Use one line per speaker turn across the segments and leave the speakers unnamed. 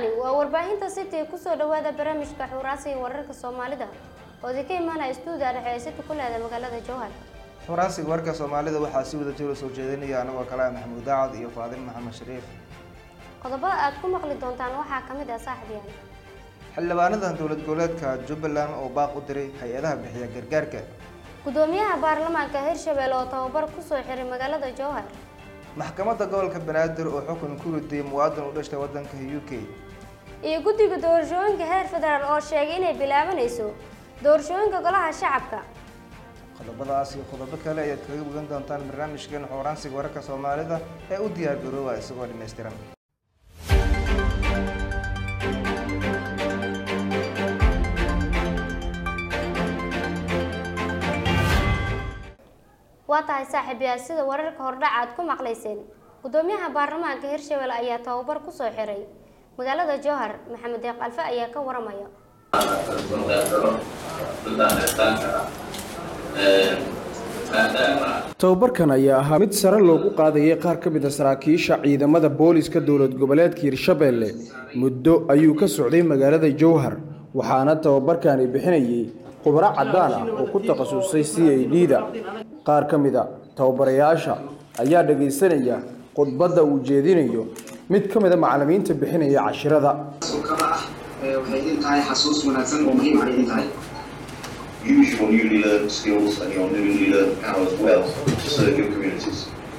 halkani waa warbaahinta city kusoo dhawaada barnaamijka xuuraasiga wararka soomaalida oo idinka imaanaya stuudiga dhexe ee city ku leeda magaalada jowhar
xuraasiga warka soomaalida waxaa si wada jiro soo jeedinaya anagoo kale ah maxamuud daacad iyo faadil maxamed shariif
qodobada aad ku maqli doontaan waxaa ka mid ah saaxiibyaal
xildhibaanadan dowlad goboleedka jubbaland oo baaq u diray hay-adaha bixiya gargaarka
gudoomiyaha baarlamaanka hirshabelle oo tababar kusoo xiray magaalada jowhar
maxkamadda gobolka banaadir oo xukun ku riday muwaadin u dhashtay wadanka u k
iyo guddiga doorashooyinka heer federaal oo sheegay inay bilaabanayso doorashooyinka golaha shacabka
qodobadaas iyo qodobo kale ayaad kaga bogan doontaan barnaamijkan xooraansiga wararka soomaalida ee u diyaar garooba isagoo dhammaystiran
waa tahay saaxiibyaal sida wararka hordhac aad ku maqlayseen gudoomiyaha baarlamaanka hirshabelle ayaa tababar kusoo xiray magaalada jowhar maxamed deeq alfe ayaa ka waramaya
tababarkan ayaa ahaa mid sare loogu qaadayay qaar ka mid a saraakiisha ciidamada booliska dowlad goboleedka hirshabelle muddo ayuu ka socday magaalada jowhar waxaana tababarkani bixinayay khubro caddaan ah oo ku takhasusay c a d da qaar ka mid a tababarayaasha ayaa dhagaysanaya khudbadda uu jeedinayo mid ka mid a macallimiinta bixinaya cashirada
sulkada ah ee waxay idin tahay xasuus wanaagsan oo muhiim ay idin tahay
use your newly learned skills and your newly learned powers well to serve your communities.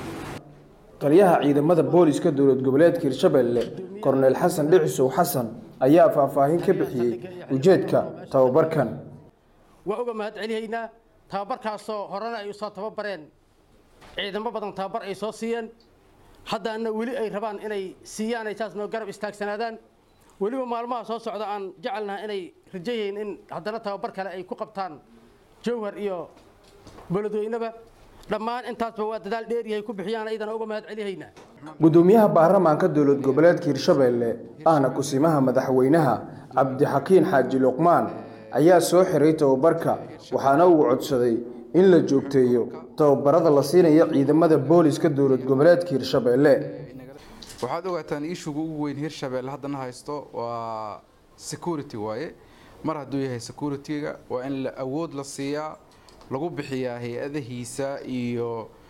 taliyaha ciidamada booliska dowlad goboleedka hirshabelle korneyl xasan dhicisow xasan ayaa faahfaahin ka bixiyey ujeedka tababarkan
waa uga mahad celihaynaa tababarkaasoo horena ay usoo tababareen ciidamo badan tababar ay soo siiyeen haddaana weli ay rabaan inay siiyaan ay saas noo garab istaagsanaadaan weliba maalmaha soo socda aan jecelnaha inay rajayayn in haddana tababar kale ay ku qabtaan jowhar iyo beledweyneba dhammaan intaasba waa dadaal dheeryahay ku bixiyaan ayadana uga mahad celihaynaa
gudoomiyaha baarlamaanka dowlad goboleedka hirshabelle ahna kusimaha madaxweynaha cabdixakiin xaaji luqmaan ayaa soo xiray tababarka waxaana uu codsaday in la joogteeyo tababarada la siinaya ciidamada booliska dowlad goboleedka hirshabelle
waxaad ogaataan ishuga ugu weyn hirshabelle haddana haysto waa security waaye mar hadduu yahay security-ga waa in la awood la siiyaa lagu bixiyaa hay-adahiisa iyo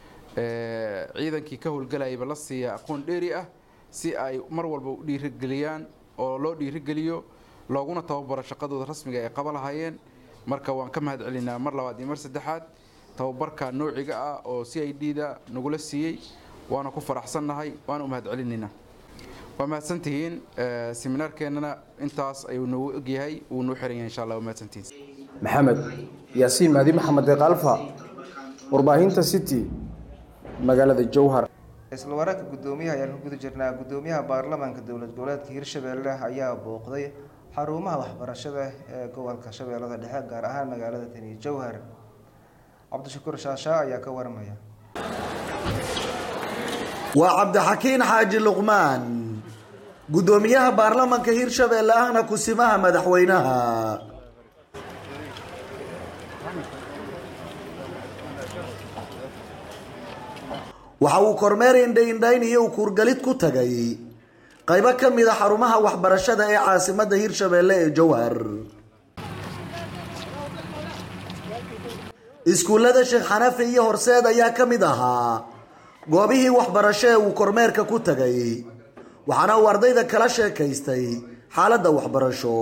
ciidankii ka howlgalayaba la siiyaa aqoon dheeri ah si ay mar walba u dhiirigeliyaan oo loo dhiirigeliyo looguna tababaro shaqadooda rasmiga ay qaba lahaayeen marka waan ka mahad celinaa mar labaad iyo mar saddexaad tababarka noociga ah oo c i d da nagula siiyey waana ku faraxsannahay waana u mahad celinaynaa waa mahadsantihiin seminaarkeennana intaas ayuu noogu egyahay wuu noo xiran yahay insha allah waa mahadsantihiin
maxamed yaasiin mahdi maxamed deeq alfa warbaahinta city magaalada jowhar
isla wararka guddoomiyaha ayaan ku guda jirnaa guddoomiyaha baarlamaanka dowlad goboleedka hirshabelle ayaa booqday xarumaha waxbarashada ee gobolka shabeellada dhexe gaar ahaan magaalada tani jowhar cabdishakuur shaashaa ayaa ka waramaya
waa cabdixakiin xaaji luqmaan guddoomiyaha baarlamaanka hirshabelle ahna kusimaha madaxweynaha waxa uu kormeer indhaindhayn iyo ukuurgalid ku tagay qaybo ka mid a xarumaha waxbarashada ee caasimadda hirshabelle ee jowhar iskuullada sheekh xanafi iyo horseed ayaa ka mid ahaa goobihii waxbarasho ee uu kormeerka ku tagay waxaana uu ardayda kala sheekaystay xaaladda waxbarasho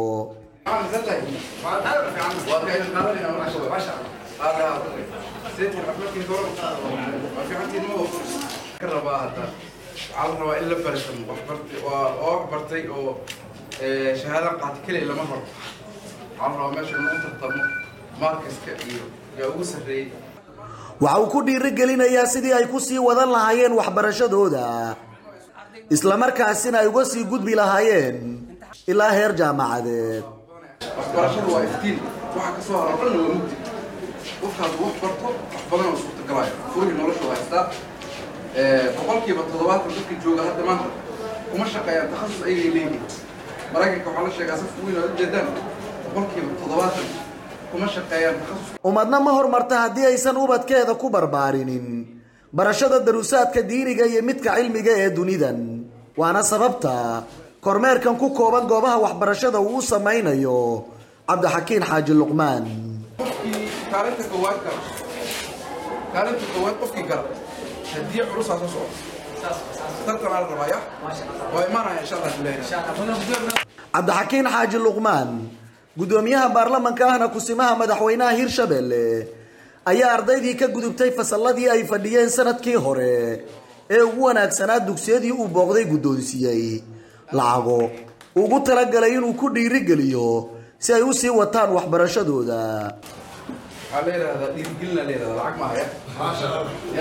waxaa la rabaa in la baratan oo wax bartay oo shahaadan qaata keliya lama rabo waxaa la rabaa meesha lagu tartamo markaska iyo yaa ugu sarreeyey
waxa uu ku dhiirigelinayaa sidii ay ku sii wadan lahaayeen waxbarashadooda islamarkaasina ay uga sii gudbi lahaayeen ilaa heer jaamacadeed
waxbarashadu waa iftiin waxa kasoo haro dhan waa mugdi qofkaas wax barto wax badan oo suurtagalaayo furihii noloshu haystaa boqolkiiba toddobaatan dadka jooga hadda maanta kuma shaqeeyaan takhasus ayagay leeyihin maraykanka waxaa la sheegaa safka weyn oo ujeedaan boqolkiiba toddobaatan kuma shaqeeyaan takhasus
ummadna ma horumarta haddii aysan ubadkeeda ku barbaarinin barashada daruusaadka diiniga iyo midka cilmiga ee dunidan waana sababta kormeerkan ku kooban goobaha waxbarashada uu u sameynayo cabdixakiin xaaji luqmaan
kaalinta koowaad gala kaalinta koowaad qofkii gala hadiye culusaa soo socda tartanaa la rabaa ya waa imaanaya insha allah bilahi
cabdixakiin xaaji luqmaan gudoomiyaha baarlamanka ahna kusimaha madaxweynaha hirshabelle ayaa ardaydii ka gudubtay fasalladii ay fadhiyeen sanadkii hore ee ugu wanaagsanaa dugsiyadii uu booqday guddoonsiiyey lacago ugu talagalay inuu ku dhiirigeliyo si ay u sii wataan waxbarashadooda
waxaa la yidhahdaa dhiirigelina la yidhahdaa lacag maaha ya ya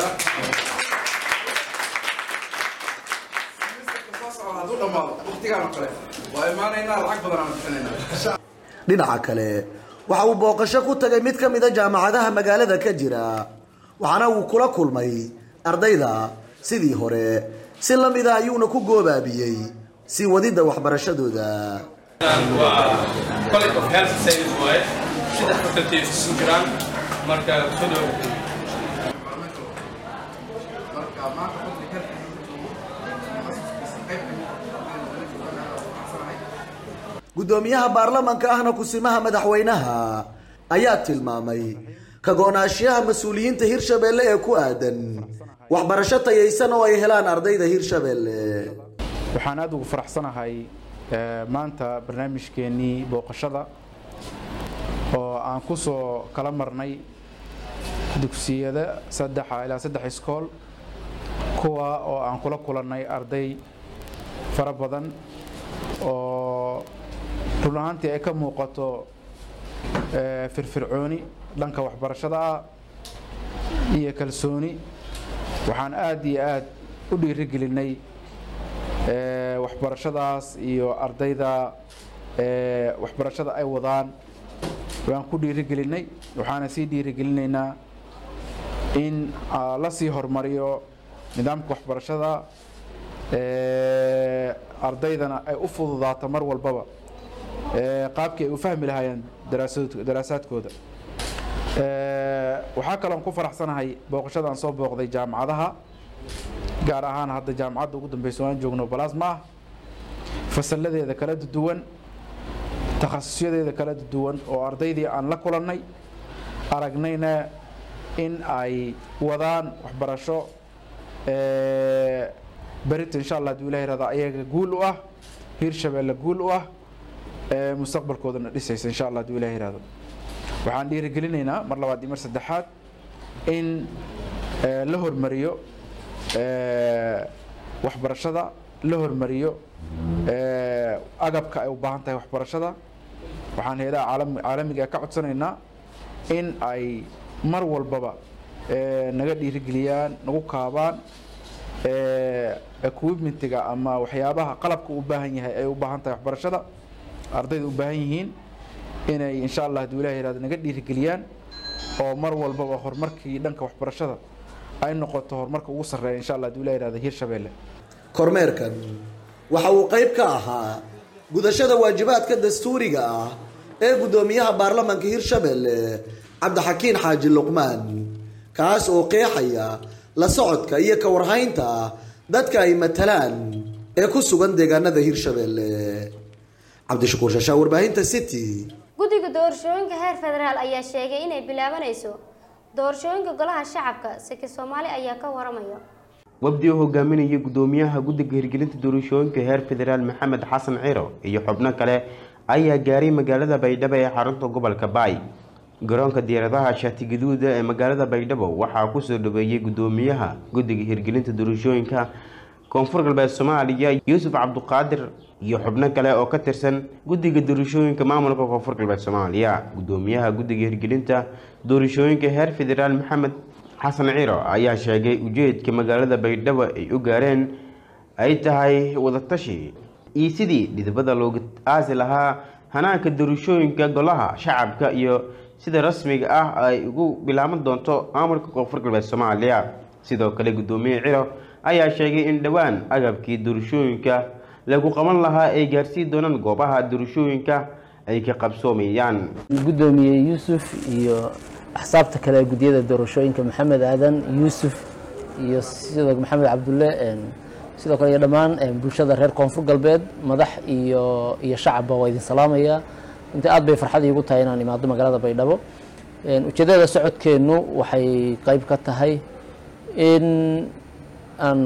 hadduu dhammaado waqtigaan oo kale waa imaanaynaa lacag badan aan bixinaynaa
dhinaca kale waxa uu booqasho ku tagay mid ka mid a jaamacadaha magaalada ka jira waxaana uu kula kulmay ardayda sidii hore si la mida ayuuna ku goobaabiyey sii wadidda waxbarashadooda
waa college of health science waaye saddex faculty isugu jiraan marka soo dhow
marka maanta qofkii ka
gudoomiyaha baarlamanka ahna kusimaha madaxweynaha ayaa tilmaamay ka go-naanshiyaha mas-uuliyiinta hirshabelle ee ku aadan waxbarasho tayaysan oo ay helaan ardayda hirshabelle
waxaan aada ugu faraxsanahay eh, maanta barnaamijkeennii booqashada oo aan ku soo kala marnay dugsiyada saddexa ilaa saddex iskool kuwa oo aan kula kulannay arday fara badan oo run ahaantii ay ka muuqato eh, firfircooni dhanka waxbarashada ah iyo kalsooni waxaan aada iyo aad u dhiirigelinay eh, waxbarashadaas iyo ardayda eh, waxbarashada ay wadaan waan ku dhiirigelinay waxaana sii dhiirigelinaynaa in ah, la sii horumariyo nidaamka waxbarashada eh, ardaydana ay u fududaato mar walbaba eh, qaabkii ay u fahmi lahaayeen daraasadood- daraasaadkooda Eh, waxaa kaloon ku faraxsanahay booqashadaan soo booqday jaamacadaha gaar ahaan hadda jaamacadda ugu dambeysa waan joogno balasma ah fasalladeeda kala duwan takhasusyadeeda kala duwan oo ardaydii aan la kulannay aragnayna in ay wadaan waxbarasho eh, berita insha allah haduu ilahi rahda ayaga guul u ah hiirshabeelle guul u ah eh, mustaqbalkoodana dhisaysa insha allah haduu ilahi rahdo waxaan dhiirigelinaynaa mar labaad iyo mar saddexaad in eh, la hormariyo eh, waxbarashada la hormariyo eh, agabka ay u baahan tahay waxbarashada waxaan heedaha caalam- caalamiga ka codsanaynaa in ay mar walbaba eh, naga dhiirigeliyaan nagu kaabaan eh, equipmentiga ama waxyaabaha qalabka u baahan yahay ay u baahan tahay waxbarashada ardayda u baahan yihiin inay insha allah haduu ilahi yihahdo naga dhiirigeliyaan oo mar walbaba horumarkii dhanka waxbarashada ay noqoto horumarka ugu sarreeya insha allah haduu ilahi yihahdo hiirshabeelle
kormeerkan waxa uu qayb ka ahaa gudashada waajibaadka dastuuriga ah ee guddoomiyaha baarlamanka hirshabelle cabdixakiin xaaji luqmaan kaas oo qeexaya la socodka iyo ka warhaynta dadka ay matalaan ee ku sugan deegaanada hirshabelle cabdishakuur shashaa warbaahinta city
guddiga doorashooyinka heer federaal ayaa sheegay inay bilaabanayso doorashooyinka golaha shacabka saki soomaali ayaa ka waramaya
wafdi oo hogaaminaya gudoomiyaha guddiga hirgelinta doorashooyinka heer federaal maxamed xasan ciro iyo xubno kale ayaa gaaray magaalada baydhabo ee xarunta gobolka baay garoonka diyaaradaha shaati gaduuda ee magaalada baydhabo waxaa kusoo dhaweeyey gudoomiyaha guddiga hirgelinta doorashooyinka koonfur galbeed soomaaliya yuusuf cabduqaadir iyo xubno kale oo ka tirsan guddiga doorashooyinka maamulka koonfur galbeed soomaaliya gudoomiyaha guddiga hirgelinta doorashooyinka heer federaal maxamed xasan ciro ayaa sheegay ujeedka magaalada baydhabo ay u gaareen ay tahay wadatashi iyo sidii dhidibada looga aasi lahaa hanaanka doorashooyinka golaha shacabka iyo sida rasmiga ah ay ugu bilaaban doonto maamulka koonfur galbeed soomaaliya sidoo kale gudoomiye ciro ayaa sheegay in dhowaan agabkii doorashooyinka lagu qaban lahaa ay gaarsiin doonaan goobaha doorashooyinka ay ka qabsoomayaan
gudoomiye yuusuf iyo axsaabta kale ee guddiyada doorashooyinka maxamed aadan yuusuf iyo sidoo maxamed cabdulle sidoo kale iyo dhammaan bulshada reer koonfur galbeed madax iyo iyo shacabba waa idin salaamaya inta aad bay farxad iigu tahay inaan imaado magaalada baydhabo ujeedada socodkeennu waxay qayb ka tahay in aan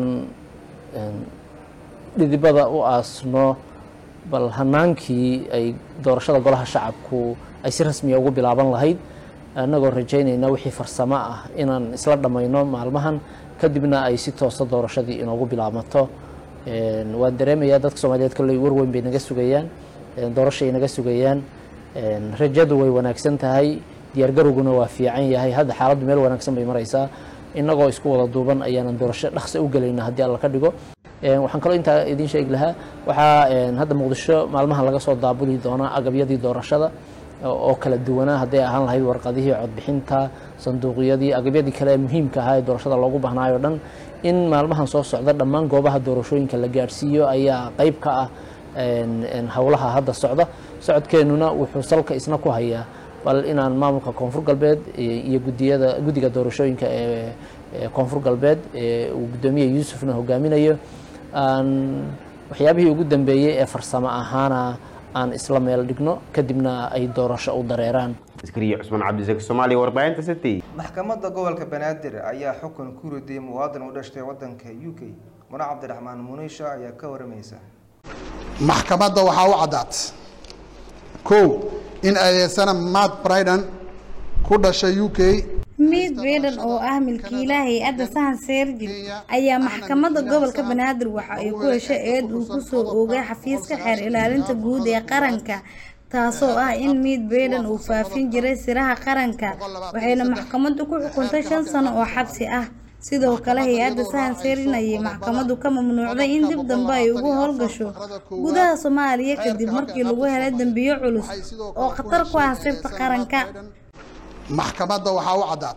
dhidibada u aasno bal hanaankii ay doorashada golaha shacabku ay si rasmiya ugu bilaaban lahayd annagoo rajaynayna wixii farsamo ah inaan isla dhammayno maalmahan kadibna ay si toosa doorashadii inoogu bilaabmato waan dareemayaa dadka soomaaliyeed kolley warweyn bay naga sugayaan doorashay naga sugayaan rajadu way wanaagsan tahay diyaargarowguna waa fiican yahay hadda xaaladdu meel wanaagsan bay maraysaa innagoo isku wada duuban ayaanan doorasho dhaqsa u gelayna haddii alla ka dhigo waxaan kaloo intaa idiin sheegi lahaa waxaa hadda muqdisho maalmahan laga soo daabuli doonaa agabyadii doorashada oo kala duwanaa hadday ahaan lahayd warqadihii codbixinta sanduuqyadii agabyadii kale ee muhiimka ahaa ee doorashada loogu bahnaayo dhan in maalmahan soo socda dhammaan goobaha doorashooyinka la gaadhsiiyo ayaa qayb ka ah howlaha hadda socda socodkeennuna wuxuu salka isna ku hayaa bal inaan maamulka koonfur galbeed iyo gudiyada guddiga doorashooyinka ee koonfur galbeed ee uu guddoomiye yuusufna hogaaminayo aan waxyaabihii ugu dambeeyey ee farsamo ahaana aan isla meel dhigno kadibna ay doorasho u dareeraan
askariye cusmaan cabdisaki soomaaliya warbaahinta city
maxkamadda gobolka banaadir ayaa xukun ku ridiyay muwaadin u dhashtay wadanka u k muna cabdiraxmaan muniisha ayaa ka waramaysa
maxkamadda waxaa u caddaat kow in adeegsana matt bridan ku dhashay u k
miid beedhan oo ah milkiilaha hay-adda sahan seerjil ayaa maxkamadda gobolka banaadir waxa ay ku heshay eed uu ku soo oogay xafiiska xeer ilaalinta guud ee qaranka taasoo ah in miid beedhan uu faafin jiray siraha qaranka waxayna maxkamaddu ku xukuntay shan sano oo xabsi ah sidoo kale hay-adda sahan seerjin ayay maxkamaddu ka mamnuucday in dib dambe ay ugu howlgasho gudaha soomaaliya kadib markii lagu helay dembiyo culus oo khatar ku ah sirta qaranka
maxkamadda waxaa u caddaat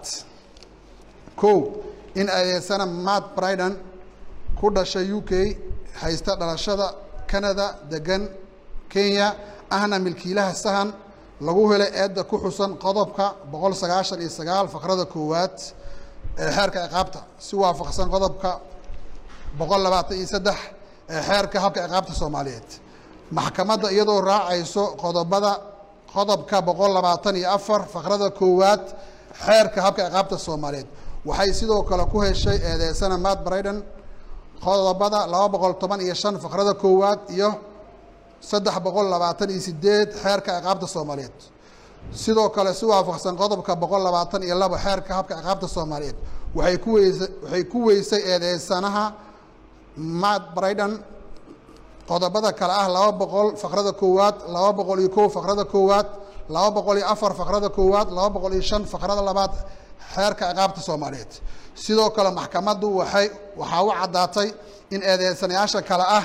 kow in adeegsana matt bridan ku dhashay u k haysta dhalashada canada degan kenya ahna milkiilaha sahan lagu helay eedda ku xusan qodobka boqol sagaashan iyo sagaal faqrada koowaad ee xeerka ciqaabta si waafaqsan qodobka boqol labaatan iyo saddex ee xeerka habka ciqaabta soomaaliyeed maxkamadda iyadoo raacayso qodobada qodobka boqol labaatan iyo afar faqrada koowaad xeerka habka ciqaabta soomaaliyeed waxay sidoo kale ku heshay eedeysana matt bridan qodobada laba boqol toban iyo shan faqrada koowaad iyo saddex boqol labaatan iyo sideed xeerka ciqaabta soomaaliyeed sidoo kale si waafaqsan qodobka boqol labaatan iyo laba xeerka habka ciqaabta soomaaliyeed waxay ku weysay waxay ku weysay eedeysanaha matt bridan qodobada kale ah laba boqol faqrada koowaad laba boqol iyo kow faqrada koowaad laba boqol iyo afar faqrada koowaad laba boqol iyo shan faqrada labaad xeerka ciqaabta soomaaliyeed sidoo kale maxkamaddu waxay waxaa u caddaatay in eedeysanayaasha kale ah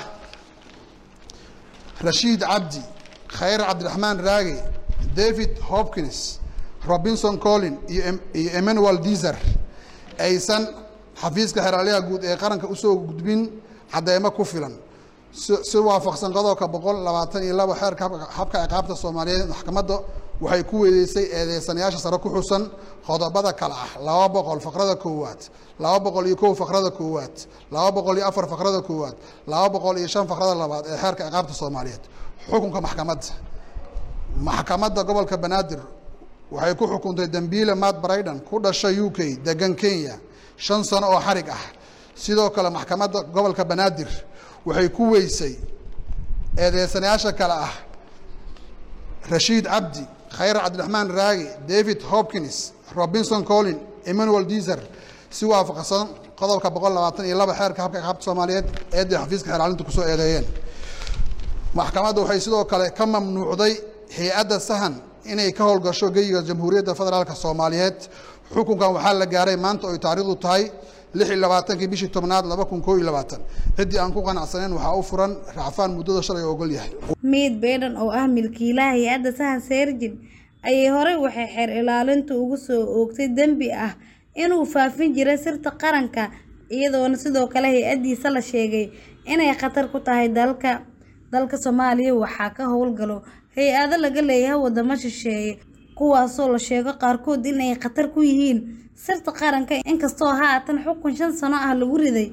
rashiid cabdi khayr cabdiraxmaan raage david hopkins robinson collin iyo iyo emmanuel dizer aysan xafiiska xeraalyaha guud ee qaranka usoo gudbin cadeymo ku filan si waafaqsan qodobka boqol labaatan iyo labo xeerka habka ciqaabta soomaaliyeed maxkamadda waxay ku weydeysay eedeysanayaasha sare ku xusan qodobada kale ah laba boqol faqrada koowaad laba boqol iyo kow faqrada koowaad laba boqol iyo afar faqrada koowaad laba boqol iyo shan faqrada labaad ee xeerka ciqaabta soomaaliyeed xukunka maxkamadda maxkamadda gobolka banaadir waxay ku xukuntay dembiile matt bridan ku dhashay u k degan kenya shan sano oo xarig ah sidoo kale maxkamadda gobolka banaadir waxay ku weysay eedeysanayaasha kale ah rashiid cabdi khayr cabdiraxmaan raage david hopkins robinson collin emmanuel dizer si waafaqsan qodobka boqol labaatan iyo laba xeerka habka ciqaabta soomaaliyeed eeday xafiiska xeeraalinta kusoo eedeeyeen maxkamadda waxay sidoo kale ka mamnuucday hay-adda sahan inay ka howlgasho geyiga jamhuuriyadda federaalka soomaaliyeed xukunkan waxaa la gaaray maanta oy taariikhdu tahay lix iyo labaatankii bishii tobnaad laba kun koo iyo labaatan ciddii aan ku qanacsanayn waxaa u furan racfaan muddada shalay ogol yahay
miid beedhan oo ah milkiilaha hay-adda sahan seerjin ayay horey waxay xeer ilaalintu ugu soo oogtay dembi ah inuu faafin jiray sirta qaranka iyadoona sidoo kale hay-addiisa la sheegay inay khatar ku tahay dalka dalka soomaaliya waxaa ka howlgalo hay-ado laga leeyahay wadamo shisheeye kuwaasoo la sheego qaarkood inay khatar ku yihiin sirta qaranka inkastoo haatan xukun shan sano ah lagu riday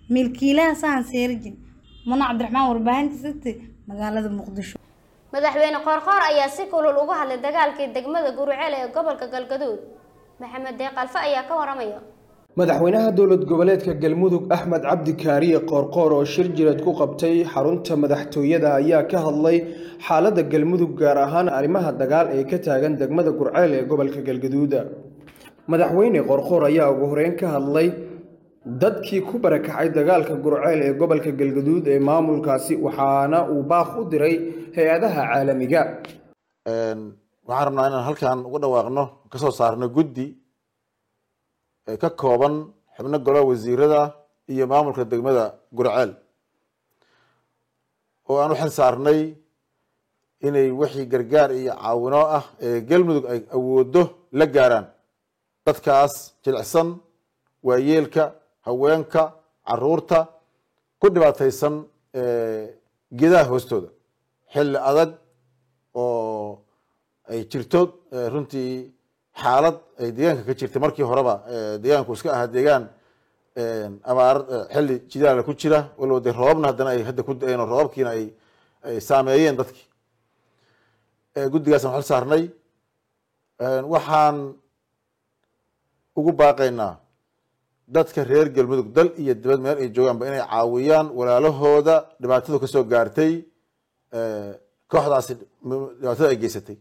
milkiilaha sahan seerjin muna cabdiraxmaan warbaahinta city magaalada muqdisho
madaxweyne qoorqoor ayaa si kulul uga hadlay dagaalkii degmada guruceel ee gobolka galgaduud maxamed deeq alfe ayaa ka waramaya
madaxweynaha dowlad goboleedka galmudug axmed cabdi kaariye qoorqoor oo shir jireed ku qabtay xarunta madaxtooyada ayaa ka hadlay xaaladda galmudug gaar ahaan arrimaha dagaal ee ka taagan degmada gurceel ee gobolka galgaduud madaxweyne qoorqoor ayaa ugu horeyn ka hadlay dadkii ku barakacay dagaalka gurceel ee gobolka galgaduud ee maamulkaasi waxaana uu baaq u diray hay-adaha caalamiga
waxaan rabnaa inaan halkan uga dhawaaqno kasoo saarno guddi ka kooban xubno golaha wasiirada iyo maamulka degmada gurceel oo aan u xil saarnay inay wixii gargaar iyo caawino ah ee galmudug ay awoodo la gaaraan dadkaas jilicsan waayeelka haweenka caruurta ku dhibaataysan geedaha hoostooda xilli adag oo ay jirto runtii xaalad ay deegaanka ka jirtay markii horeba deegaanku iska ahaa deegaan abaar xilli jidaala ku jira waliba dee roobabna haddana ay hadda ku da-een oo roobabkiina ay ay saameeyeen dadkii guddigaasaan xil saarnay waxaan ugu baaqaynaa dadka reer galmudug dal iyo dibad meel ay joogaanba inay caawiyaan walaalahooda dhibaatadu kasoo gaartay kooxdaasi dhibaatada ay geysatay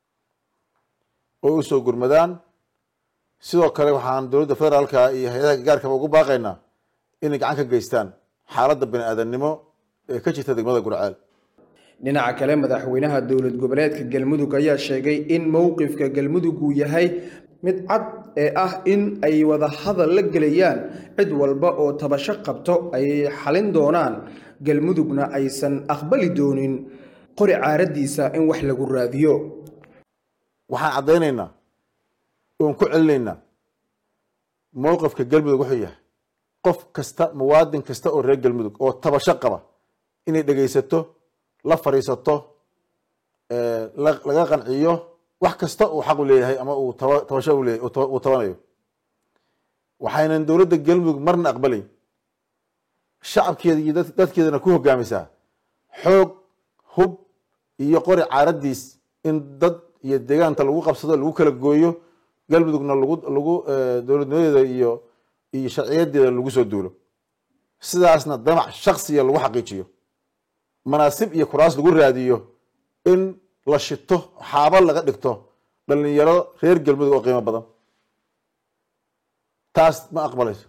oo usoo gurmadaan sidoo kale waxaan dowladda federaalka iyo hay-adaha gargaarkaba ugu baaqaynaa inay gacan ka geystaan xaaladda bani aadamnimo ee ka jirta degmada gurceel
dhinaca kale madaxweynaha dowlad goboleedka galmudug ayaa sheegay in mowqifka galmudug uu yahay mid cad ee ah in ay wada hadal la gelayaan cid walba oo tabasho qabto ay xalin doonaan galmudugna aysan aqbali doonin qori caaradiisa in wax lagu raadiyo
waxaan caddaynaynaa oon ku celinaynaa mowqifka galmudug wuxuu yahay qof kasta muwaadin kasta oo reer galmudug oo tabasho qaba inay dhegaysato la fadhiisato laga qanciyo wax kasta uu xaq u leeyahay ama uu tabasho u leeyahay uu tabanayo waxaynan dowladda galmudug marna aqbalayn shacabkeeda iyo dadkeedana ku hogaamisaa xoog hub iyo qori caaradiis in dad iyo deegaanta lagu qabsado lagu kala gooyo galmudugna lagu lagu dowladnimadeeda iyo iyo sharciyadeeda lagu soo duulo sidaasna damac shaksiya lagu xaqiijiyo manaasib iyo kuraas lagu raadiyo in la shito xaaba laga dhigto dhalinyaro reer galmudug oo qiimo badan taas ma aqbalayso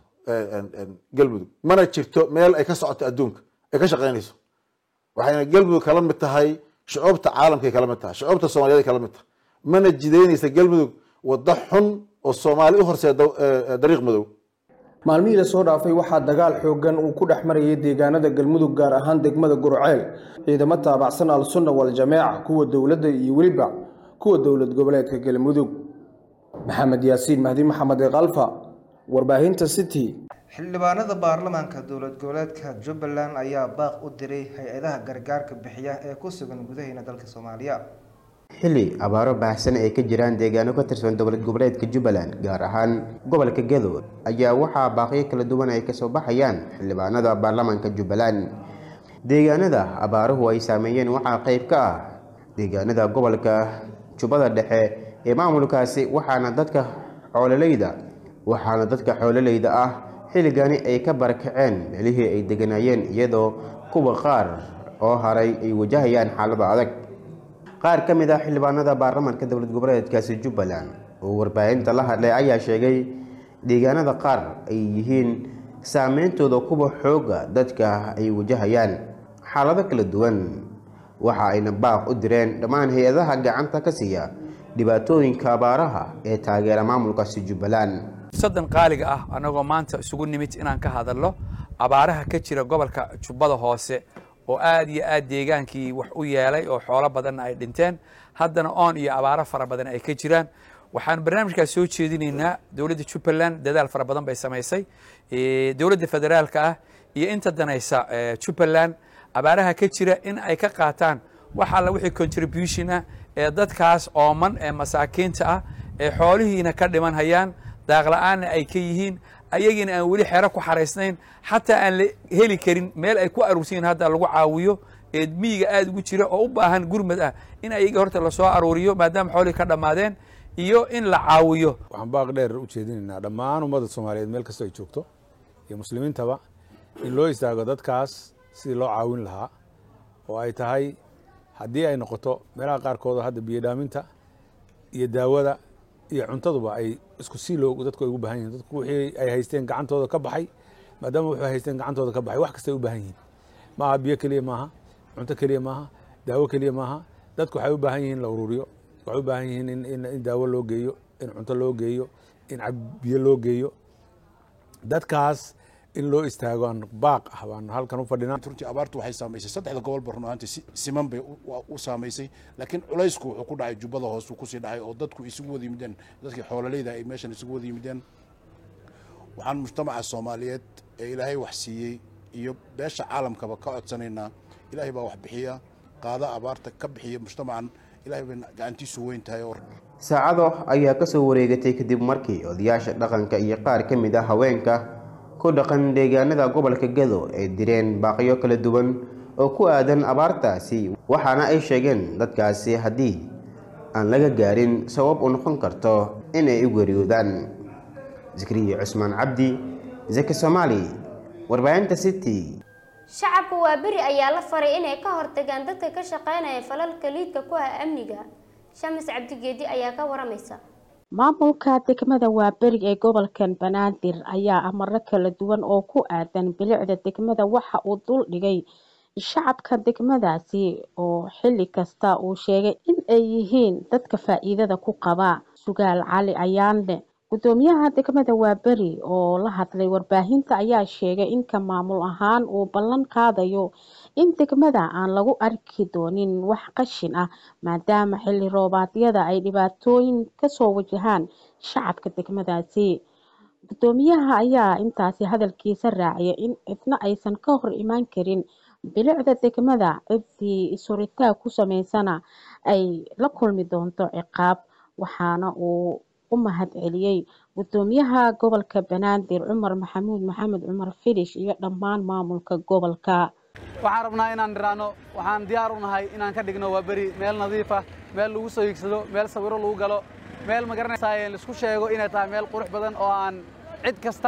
galmudug mana jirto meel ay ka socoto adduunka ay ka shaqaynayso waxayna galmudug kala mid tahay shucuubta caalamkay kala mid tahay shucuubta soomaliyeed kala mid tahay mana jidaynaysa galmudug waddo xun oo soomaali u horseeda dariiq madow
maalmihii lasoo dhaafay waxaa dagaal xooggan uu ku dhex marayay deegaanada galmudug gaar ahaan degmada gurceel ciidamo taabacsan al-sunna wal-jameeca kuwa dowladda iyo weliba kuwa dowlad goboleedka galmudug maxamed yaasiin mahdi maxamed eekalfa warbaahinta city
xildhibaanada baarlamaanka dowlad goboleedka jubbaland ayaa baaq u diray hay-adaha gargaarka bixiya ee ku sugan gudaheena dalka soomaaliya
xilli abaaro baahsan ay ka jiraan deegaano ka tirsan dowlad goboleedka jubbaland gaar ahaan gobolka gadood ayaa waxaa baaqyo kala duwan ay kasoo baxayaan xildhibaanada baarlamaanka jubbaland deegaanada abaaruhu ay saameeyeen waxaa qayb ka ah deegaanada gobolka jubbada dhexe ee maamulkaasi waxaana dadka xoololeyda waxaana dadka xoololeyda ah xilligani ay ka barakaceen meelihii ay deganaayeen iyadoo kuwa qaar oo haray ay wajahayaan xaalada adag qaar ka mid ah xildhibaanada baarlamaanka dowlad goboleedkaasi jubbaland oo warbaahinta la hadlay ayaa sheegay deegaanada qaar ay yihiin saameyntooda kuwa xooga dadka ay wajahayaan xaalado kala duwan waxa ayna baaq u direen dhammaan hay-adaha gacanta ka siiya dhibaatooyinka abaaraha ee taageera maamulkaasi jubbaland
sadan qaaliga ah anagoo maanta isugu nimid inaan ka hadalno abaaraha ka jira gobolka jubbada hoose oo aad iyo aad deegaankii wax u yeelay oo xoolo badanna ay dhinteen haddana oon iyo abaaro fara badan ay ka jiraan waxaan barnaamijkaas soo jeedinaynaa dowladda jubbaland dadaal fara badan bay samaysay dowladda federaalka ah iyo inta danaysa jubbaland abaaraha ka jira in ay ka qaataan wax alla wixii contribution ah ee dadkaas ooman ee masaakiinta ah ee xoolihiina ka dhiman hayaan daaqla-aanna ay ka yihiin ayagiina aan weli xero ku xaraysnayn xataa aan la heli karin meel ay ku aruursiyin hadda lagu caawiyo ee miyiga aada ugu jira oo u baahan gurmad ah in ayagii horta lasoo aruuriyo maadaama xoolihii ka dhammaadeen iyo in la caawiyo
waxaan baaq dheer u jeedinaynaa dhammaan ummadda soomaaliyeed meel kastoo ay joogto iyo muslimiintaba in loo istaago dadkaas sidii loo caawin lahaa oo ay tahay haddii ay noqoto meelaha qaarkooda hadda biyodhaaminta iyo daawada iyo cuntaduba ay isku sii loo dadku ay ugu baahan yihin dadku wixii ay haysteen gacantooda ka baxay maadaama wuxuu haysteen gacantooda ka baxay wax kasta ay u baahan yihiin maaha biyo keliya maaha cunto keliya maaha daawo keliya maaha dadku waxay u baahan yihiin la ururiyo waxay u baahan yihiin in daawo loo geeyo in cunto loo geeyo in biyo loo geeyo dadkaas in loo istaago aan baaq ah baan halkan u fadhinaa
runtii abaartu waxay saamaysay saddexda gobolba run ahaantii siman bay u saamaysay laakiin culaysku wuxuu ku dhacay jubbada hoos uu kusii dhacay oo dadku isugu wada yimideen dadkii xoololeyda ay meeshan isugu wada yimideen waxaan mujtamaca soomaaliyeed ee ilaahay wax siiyey iyo beesha caalamkaba ka codsanaynaa ilaahay baa wax bixiya qaada abaarta ka bixiya mujtamacan ilaahay bay gacantiisu weyn tahay oo
saacado ayaa ka soo wareegatay kadib markii odayaasha dhaqanka iyo qaar ka mid ah haweenka ku dhaqan deegaanada gobolka gado ay direen baaqyo kala duwan oo ku aadan abaartaasi waxaana ay sheegeen dadkaasi haddii aan laga gaarin sabab u noqon karto inay u geeriyoodaan zakriya cusmaan cabdi zaki soomaali warbaahinta city
shacabka waa beri ayaa la faray inay ka hortagaan dadka ka shaqeynaya falalka liidka ku ah amniga shamis cabdigeedi ayaa ka waramaysa
maamulka degmada waaberi ee gobolkan banaadir ayaa amaro kala duwan oo ku aadan bilicda degmada waxa uu dul dhigay shacabka degmadaasi oo xilli kasta uu sheegay in ay yihiin dadka faa-iidada ku qaba sugaal cali ayaanle gudoomiyaha degmada waaberi oo la hadlay warbaahinta ayaa sheegay in ka maamul ahaan uu ballan qaadayo in degmada aan lagu arki doonin wax qashin ah maadaama xilli roobaadyada ay dhibaatooyin kasoo wajahaan shacabka degmadaasi gudoomiyaha ayaa intaasi hadalkiisa raaciyay in cidna aysan ka hor imaan karin bilicda degmada ciddii isuritaa ku sameysana ay la kulmi doonto ciqaab waxaana uu u mahad celiyey gudoomiyaha gobolka banaadir cumar maxamuud maxamed cumar filish iyo dhammaan maamulka gobolka
waxaan rabnaa inaan niraano waxaan diyaar u nahay inaan ka dhigno waa beri meel nadiif ah meel lagu soo higsado meel sawiro lagu galo meel ma garanaysaa laisku sheego inay tahay meel qurux badan oo aan cid kasta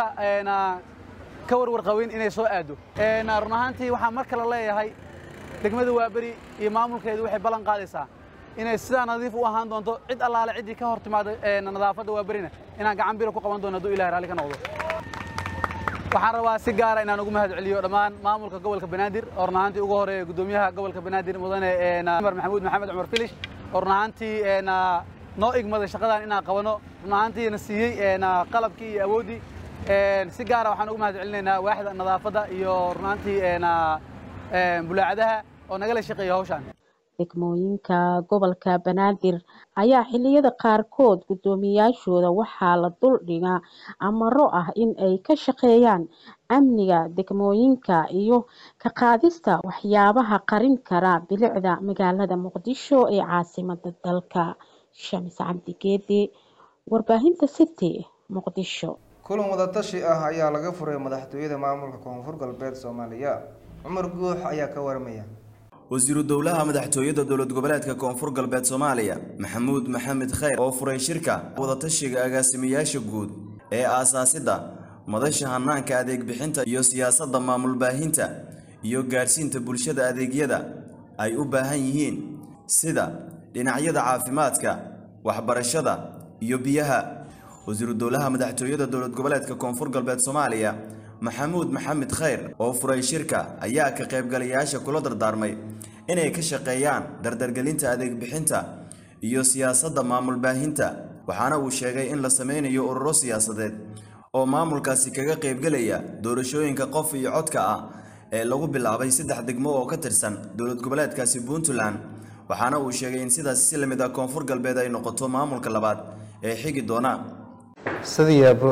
ka warwar qabin inay soo aado run ahaantii waxaan mar kale leeyahay degmada waaberi iyo maamulkeedu waxay ballan qaadaysaa inay sidaa nadiif u ahaan doonto cid allaale ciddii ka hor timaada nadaafadda waaberina inaan gacan biro ku qaban doono hadduu ilahay raalli ka noqdo waxaan rabaa si gaara inaan ugu mahad celiyo dhammaan maamulka gobolka banaadir oo run ahaantii ugu horeeya gudoomiyaha gobolka banaadir mudane cumar maxamuud maxamed cumar filish oo run ahaantii noo igmaday shaqadan inaan qabano run ahaantiina siiyey qalabkii iyo awooddii si gaara waxaan ugu mahad celinaynaa waaxda nadaafadda iyo run ahaantii bulaacadaha oo nagala shaqeeya hawshan
degmooyinka gobolka banaadir ayaa xilliyada qaarkood guddoomiyaashooda waxaa la dul dhigaa amaro ah in ay ka shaqeeyaan amniga degmooyinka iyo ka qaadista waxyaabaha qarin kara bilicda magaalada muqdisho ee caasimada dalka shamis cabdigeedi warbaahinta city muqdisho
kulan wadatashi ah ayaa laga furay madaxtooyada maamulka koonfur galbeed soomaaliya cumar guux ayaa ka waramaya
wasiiru dowlaha madaxtooyada dowlad goboleedka koonfur galbeed soomaaliya maxamuud maxamed khayr oo furay shirka wadatashiga agaasimayaasha guud ee aasaasidda madasha hanaanka adeeg bixinta iyo siyaasadda maamul baahinta iyo gaadhsiinta bulshada adeegyada ay u baahan yihiin sida dhinacyada caafimaadka waxbarashada iyo biyaha wasiiru dowlaha madaxtooyada dowlad goboleedka koonfur galbeed soomaaliya maxamuud maxamed khayr oo furay shirka ayaa ka qaybgalayaasha kula dardaarmay inay ka shaqeeyaan dardargelinta adeeg bixinta iyo siyaasadda maamul baahinta waxaana uu sheegay in la sameynayo ururo siyaasadeed oo maamulkaasi kaga qaybgelaya doorashooyinka qof iyo codka ah ee lagu bilaabay saddex degmo oo ka tirsan dowlad goboleedkaasi puntland waxaana uu sheegay in sidaas si lamid ah koonfur galbeed ay noqoto maamulka labaad ee xigi doona
sidayaaba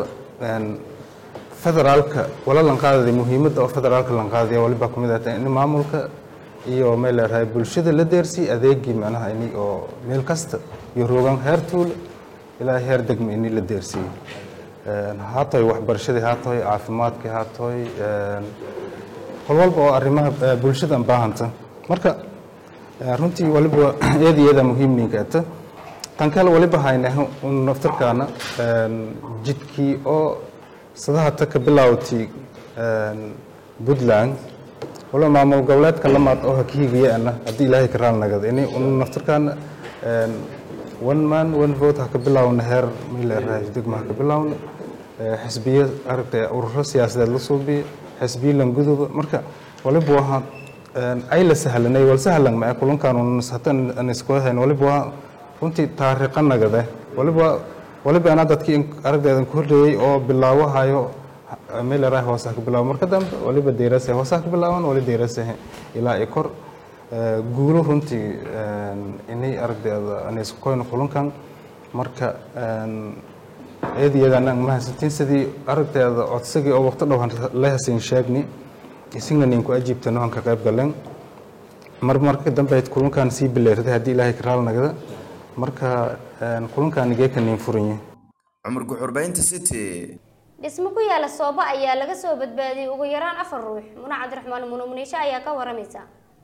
federaalka wala lanqaadaya muhiimadda oo federaalka lanqaadaya waliba kamid ah in maamulka iyo meel leerahay bulshada la deersii adeegii macnaha ini oo meel kasta iyo rogan heer tuule ilaa heer degma ini la deersiiyo haatoy waxbarashadii haatoy caafimaadkii haatoy qol walba oo arrimaha bulshada baahanta marka runtii waliba eed iyada muhiimninka ata tan kale waliba hayna un naftarkaana jidkii oo sadaha ta ka bilaawtay puntland waliba maamul goboleedka lamaad oo hakihigayaana haddii ilaahay ka raal nagada ini un naftarkaana one man one vote ha ka bilaawna heer mileerahay degma ha ka bilaawna xisbiyo aragtay ururo siyaasadeed la suubiya xisbiyo languduba marka waliba waha ay la sahlanay wal sahlan ma kulankan hatan aan isku hayn waliba waa runtii taariikha nagade waliba waliba anaa dadkii aragdeedan ku horreeyey oo bilaawahayo meelerahay hoose ha ka bilaabo marka dambe waliba deerase hoose ha ka bilaaban wali deerase ilaa i kor guulo runtii inay aragdeeda aan isku koyno kulankan marka eediyada anaan mahadsantiin sidii aragteeda codsigii oo waqti dhow la hasiin sheegni isagna ninku ajiibtano aan ka qayb galeen mar marka dambe ayd kulankan sii bileertay haddii ilaahay ka raal nagada marka kulankan igee ka niin furanye
cumar guxurbaynta city
dhismo ku yaala soobo ayaa laga soo badbaadiyey ugu yaraan afar ruux muna cabdiraxmaan muno muniisho ayaa ka waramaysa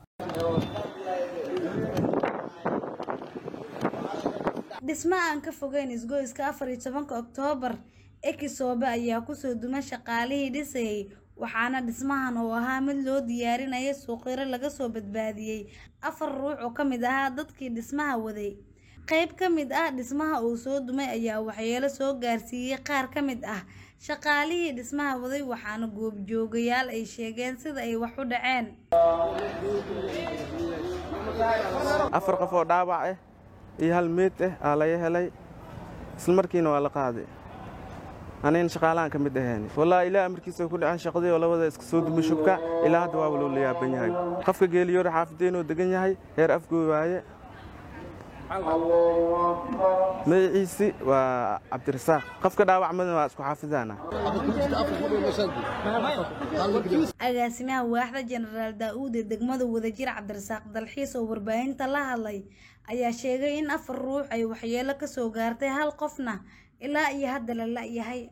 dhismo aan ka fogeyn isgoyska afar iyo tobanka oktoobar ekisoobe ayaa kusoo dumay shaqaalihii dhisayay waxaana dhismahan oo ahaa mid loo diyaarinaya suuqyaro laga soo badbaadiyey afar ruux oo ka mid ahaa dadkii dhismaha waday qayb ka mid ah dhismaha uu soo dumay ayaa waxyeelo soo gaarsiiyey qaar ka mid ah shaqaalihii dhismaha waday waxaana goobjoogayaal ay sheegeen sida ay wax u dhaceen
afar qof oo dhaawac ah iyo hal meed ah aa laga helay isla markiina waa la qaaday anayna shaqaalahan ka mid ahayn wallaahi ilaa amarkiisa ku dhacay shaqadii oo labada iska soo dumay shubka ilaa hadda waa loo la yaaban yahay qofka geeliyoore xaafadeenoo degan yahay heer afgooy waaye magaciisi waa cabdirasaaq qofka dhaawacmadana waa isku xaafidana
agaasimaha waaxda jenaraal daa-uud ee degmada wadajir cabdirasaaq dalxiis oo warbaahinta la hadlay ayaa sheegay in afar ruux ay waxyeelo ka soo gaartay hal qofna ilaa iyo hadda la la-yahay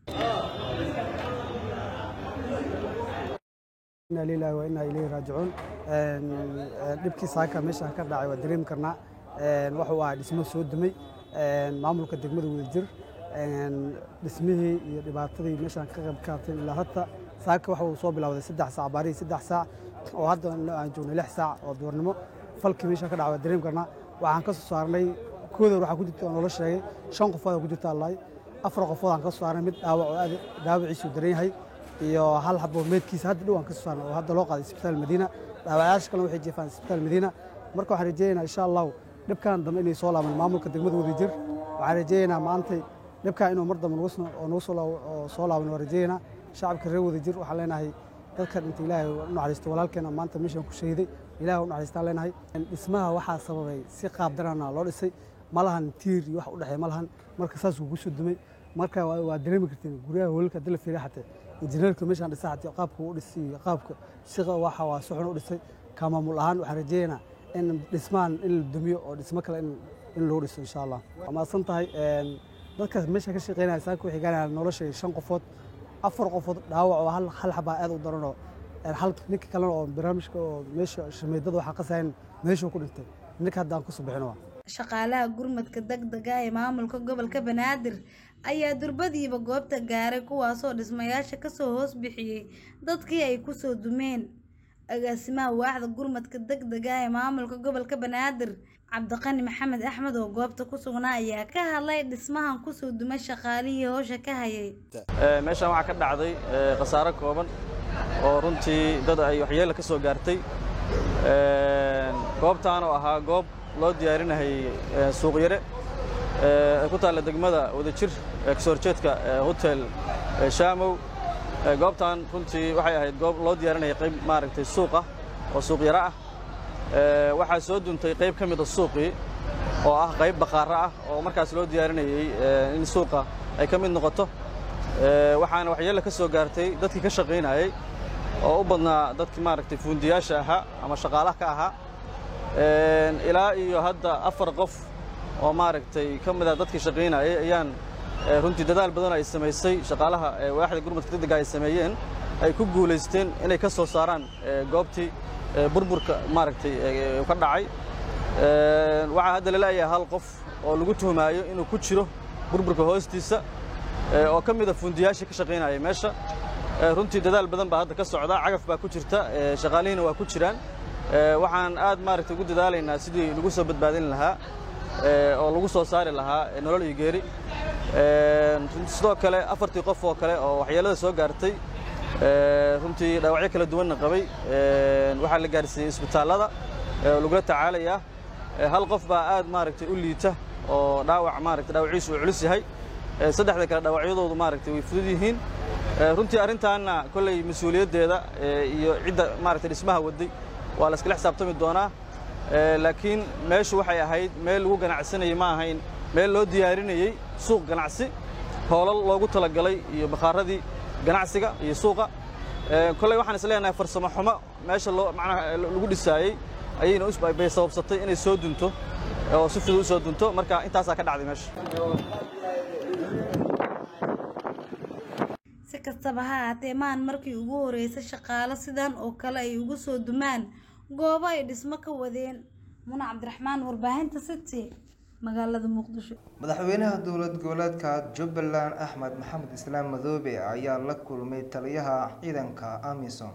inaa lilahi wa inaa ilayhi raajicuun dhibkii saaka meesha ka dhacay waa dareemi karnaa wuxuu ahaa dhismo soo dumay maamulka degmada wadajir dhismihii iyo dhibaatadii meeshaan ka qayb qaateen ilaa hadda saaka waxa uu soo bilowday saddex saac baarihii saddex saac oo hadda aan joognay lix saac oo duurnimo falkii meesha ka dhacay waa dareemi karnaa waxaan ka soo saarnay kooda waxaa ku jirta oo noola sheegay shan qofood oo ku jirta allahay afar qofood aan ka soo saarnay mid dhaawac oo aad dhaawaciisu daran yahay iyo hal xabo meedkiisa hadda dhow aan ka soo saarnay oo hadda loo qaaday isbitaal madiina dhaawacayaasha kalena waxay jeefaan isbitaal madiina marka waxaan rajeynaynaa insha allahu dhibkan dambe inay soo laaban maamulka degmada wadajir waxaan rajeynaynaa maantay dhibkan inuu mar dambe oo nagu soo laaban waa rajeynaynaa shacabka reer wadajir waxaan leenahay dadka dhinta ilaahay u naxariisto walaalkeena maanta meeshaan ku shahiday ilaahay u naxariistaan leenahay dhismaha waxaa sababay si qaab darana loo dhisay ma lahan tiir iyo wax u dhexeeya ma lahan marka saas ugu soo dumay marka waa dareemi karteen guryaha hoolalka hadii la fiiriya xatee injineerka meeshaan dhisa xatee qaabka u dhisay iyo qaabka si waxa waa si xun u dhisay ka maamul ahaan waxaan rajeynaynaa in dhismahan in la dumiyo oo dhismo kale in loo dhiso insha allah waa mahadsan tahay dadkaas meesha ka shaqeynaya saaka waxay gaanayaan nolosha shan qofood afar qofood dhaawac oo hal hal xabaa aad u daranoo hal ninka kalena oo barnaamijka oo meesha shameydada waxaa qasayn meeshuu ku dhintay ninka hadda aan kusoo bixin waa
shaqaalaha gurmadka degdega ee maamulka gobolka banaadir ayaa durbadiiba goobta gaaray kuwaasoo dhismayaasha kasoo hoos bixiyey dadkii ay kusoo dumeen agaasimaha waaxda gurmadka degdega ee maamulka gobolka banaadir cabdiqani maxamed axmed oo goobta ku sugnaa ayaa ka hadlay dhismahan kusoo dumay shaqaalihii howsha ka hayay
meeshaan waxaa ka dhacday khasaaro kooban oo runtii dad ay waxyeelo ka soo gaartay goobtaan oo ahaa goob loo diyaarinayay suuqyare ee ku taalla degmada wadajir ee kasoo horjeedka hotel shaamow goobtan runtii waxay ahayd goob loo diyaarinaya qayb maaragtay suuq ah oo suuq yaro ah waxaa soo duntay qayb ka mida suuqii oo ah qayb baqaaro ah oo markaas loo diyaarinayey in suuqa ay ka mid noqoto waxaana waxyeelo ka soo gaartay dadkii ka shaqaynayey oo u badnaa dadkii maaragtay fuundiyaasha ahaa ama shaqaalaha ka ahaa ilaa iyo hadda afar qof oo maaragtay ka mid ah dadkii shaqaynayay ayaan runtii dadaal badan ay samaysay shaqaalaha waaxda gurmadka degdega ay sameeyeen ay ku guulaysteen inay ka soo saaraan goobtii burburka maaragtay ka dhacay waxaa hadda laleeyahay hal qof oo lagu tuhmaayo inuu ku jiro burburka hoostiisa oo ka mida fundiyaashii ka shaqaynaya meesha runtii dadaal badan baa hadda ka socda cagaf baa ku jirta shaqaalihiina waa ku jiraan waxaan aad maaragtay ugu dadaalaynaa sidii lagu soo badbaadin lahaa oo lagu soo saari lahaa nolol iyo geeri sidoo kale afartii qof oo kale oo waxyeelada soo gaartay runtii dhaawacyo kala duwanna qabay waxaa la gaarsiiyey isbitaallada oo lagula tacaalayaa hal qof baa aad maaragtay u liita oo dhaawac maaragtay dhaawaciisu uu culus yahay saddexda kale dhaawacyadoodu maaragtay way fudud yihiin runtii arrintaanna kolley mas-uuliyaddeeda iyo cidda maaragtay dhismaha waday waa la iskala xisaabtami doonaa laakiin meeshu waxay ahayd meel lagu ganacsanayay ma ahayn meel loo diyaarinayey suuq ganacsi hoolal loogu talagalay iyo bakhaaradii ganacsiga iyo suuqa kolley waxaan is leenahay farsamo xumo meesha loo macnaha lagu dhisaayey ayayna bay sababsatay inay soo dunto oo si fudud u soo dunto marka intaasaa ka dhacday meesha
si kastaba ha ahaatee maan markii ugu horeysay shaqaalo sidan oo kale ay ugu soo dumaan goobo ay dhismo ka wadeen muna cabdiraxmaan warbaahinta city magaalada muqdisho
madaxweynaha dowlad goboleedka jubbaland axmed maxamed islaam madoobe ayaa la kulmay taliyaha ciidanka amisom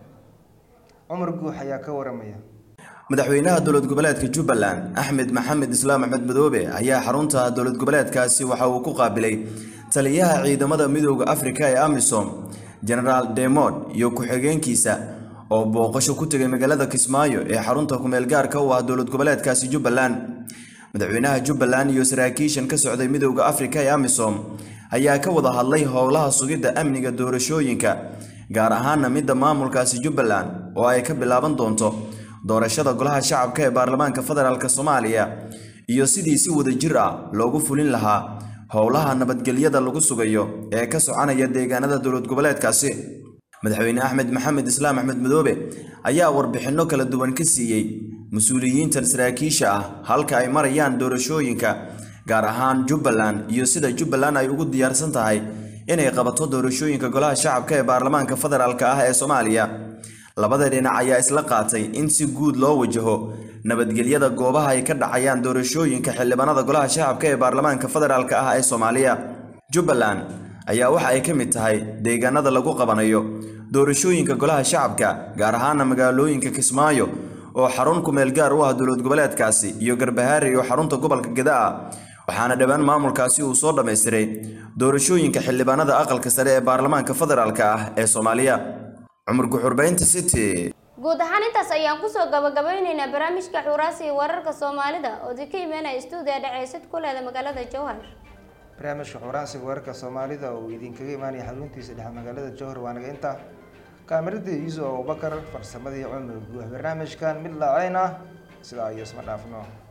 cumar guux ayaa ka waramaya
madaxweynaha dowlad goboleedka jubbaland axmed maxamed islaam axmed madoobe ayaa xarunta dowlad goboleedkaasi waxa uu ku qaabilay taliyaha ciidamada midooda afrika ee amisom genaraal demod iyo ku-xigeenkiisa oo booqasho ku tegay magaalada kismaayo ee xarunta kumeel gaarka u ah dowlad goboleedkaasi jubbaland madaxweynaha jubbaland iyo saraakiishan ka socday midooda afrika ee amisom ayaa ka wada hadlay howlaha sugidda amniga doorashooyinka gaar ahaana midda maamulkaasi jubbaland oo ay ka bilaaban doonto doorashada golaha shacabka ee baarlamaanka federaalk soomaaliya iyo sidii si wadajir ah loogu fulin lahaa howlaha nabadgelyada lagu sugayo ee ka soconaya deegaanada dowlad goboleedkaasi madaxweyne axmed maxamed islaam axmed madoobe ayaa warbixinno kala duwan ka siiyey mas-uuliyiintan saraakiisha ah halka ay marayaan doorashooyinka gaar ahaan jubbaland iyo sida jubbaland ay ugu diyaarsan tahay inay qabato doorashooyinka golaha shacabka ee baarlamaanka federaalk ah ee soomaaliya labada dhinac ayaa isla qaatay in si guud loo wajaho nabadgelyada goobaha ay ka dhacayaan doorashooyinka xildhibaanada golaha shacabka ee baarlamaanka federaalk ah ee soomaaliya jubbaland ayaa waxa ay ka mid tahay deegaanada lagu qabanayo doorashooyinka golaha shacabka gaar ahaana magaalooyinka kismaayo oo xarun kumeel gaar u ah dowlad goboleedkaasi iyo garbahaari oo xarunta gobolka gadaa waxaana dhowaan maamulkaasi uu soo dhammaystiray doorashooyinka xildhibaanada aqalka sare ee baarlamaanka federaalk ah ee soomaaliya cumar guxurbaynta city
guud ahaan intaas ayaan kusoo gabagabeyneynaa barnaamijka xuraasi iyo wararka soomaalida oo di ka imaanaya stuudiya dhaceysid ku leeda magaalada jowhar
barnaamijka xuraansiga wararka soomaalida oo idinkaga imaanaya xaruntiisa dhexe magaalada jowhar waa naga inta kaamirada yuusuf abubakar farsamadii cumar guux barnaamijkan mid laaceen ah sidaa iyo isma dhaafno